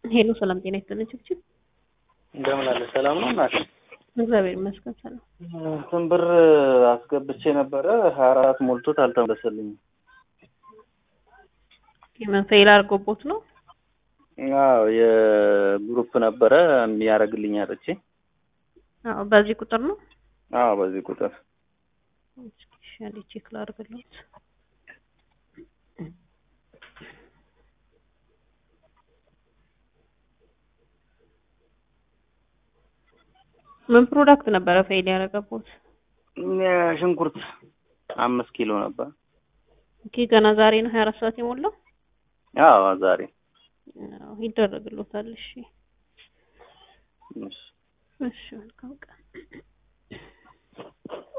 ሄሎ ሰላም ጤና ይስጥልኝ ችብችብ እንደምን አለ ሰላም ነው እናቴ እግዚአብሔር ይመስገን ሰላም እንትን ብር አስገብቼ ነበረ ሀያ አራት ሞልቶት አልተመለሰልኝም የምን ፌል አድርጎቦት ነው አዎ የግሩፕ ነበረ የሚያደርግልኝ አጥቼ አዎ በዚህ ቁጥር ነው አዎ በዚህ ቁጥር ሻሊ ቼክ ላድርግለት ምን ፕሮዳክት ነበረ ፌል ያደረገቦት ሽንኩርት አምስት ኪሎ ነበር ኦኬ ገና ዛሬ ነው ሀያ አራት ሰዓት የሞላው አዎ ዛሬ አዎ ይደረግሎታል እሺ እሺ እሺ መልካም ቀን